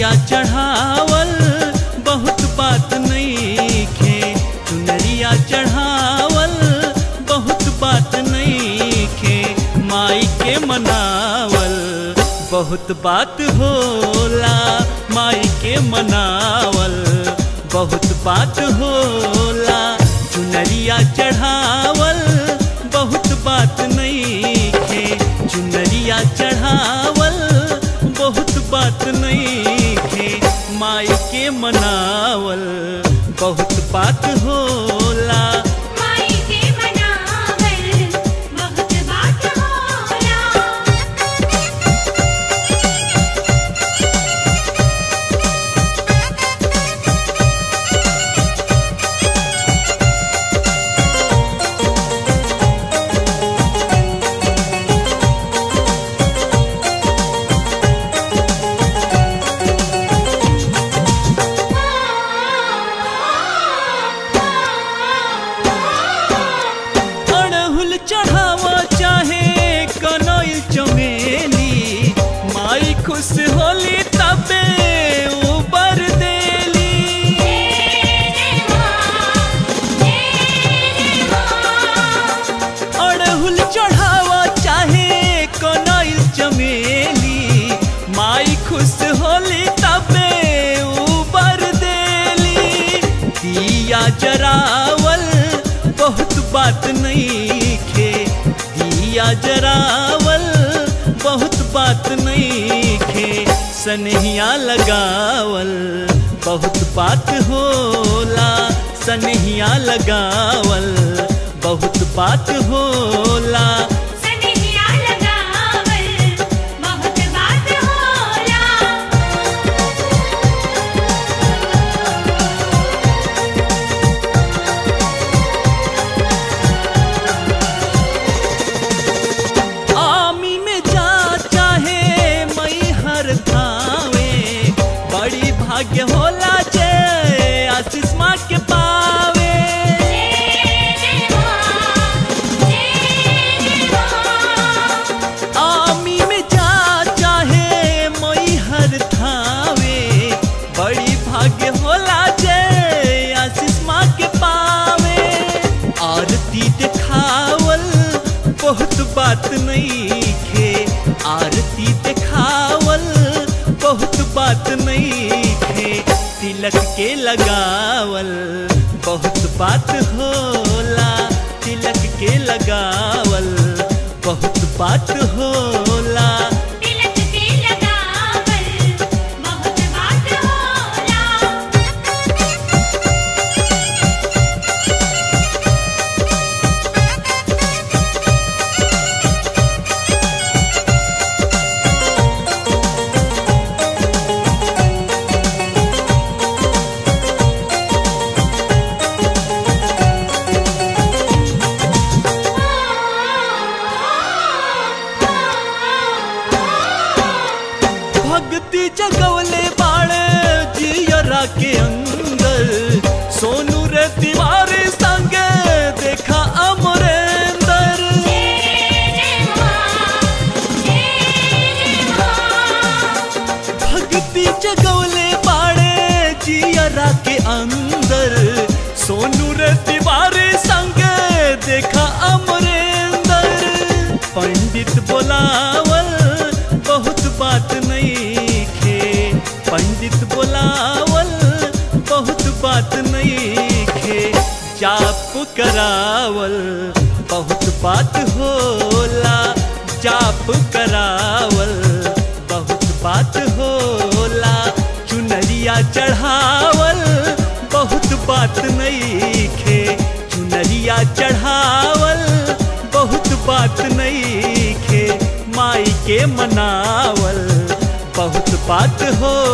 चुनरिया चढ़ावल बहुत बात नहीं खे चुनरिया चढ़ावल बहुत बात नहीं खे माई के मनावल बहुत बात होला माई के मनावल बहुत बात होला चुनरिया चढ़ावल बहुत बात नहीं खे चुनरिया चढ़ावल बहुत बात नहीं खे माई के मनावल बहुत बात होला माई के मनावल बहुत बात होला अड़हुल चढ़ावा चाहे कनैल चमेली माई खुश होली तबे ऊपर देली अड़हुल चढ़ावा चाहे कनैल चमेली माई खुश होली तबे ऊपर देली दिया जरावल बहुत बात नहीं खे दिया जरावल बहुत बात नहीं खे सनहिया लगावल बहुत बात होला सनहिया लगावल बहुत बात होला सनहिया लगावल बहुत बात होला आमी में जा चाहे मई हर थावे बड़ी भाग्य होला जय आशीष माँ के पावे आमी में जा चाहे मई हर थावे बड़ी भाग्य होला जय आशीष माँ के पावे आरती दिखावल बहुत बात नहीं खे आरती दिखावल बहुत बात नहीं खे तिलक के लगावल बहुत बात होला तिलक के लगावल बहुत बात होला तिलक के लगावल बहुत बात होला भक्ति जगवले बाड़े जियरा के अंदर सोनू रे तिवारी संगे देखा अमरेंदर भक्ति जगवले बाड़े जियरा के अंदर सोनू रे तिवारी संगे देखा अमरेंदर पंडित बोलावल बहुत बात नहीं खे पंडित बोलावल बहुत बात नहीं खे जाप करावल बहुत बात होला जाप करावल बहुत बात होला चुनरिया चढ़ावल बहुत बात नहीं खे चुनरिया चढ़ावल बहुत बात नहीं खे माई के मनावल बहुत बात हो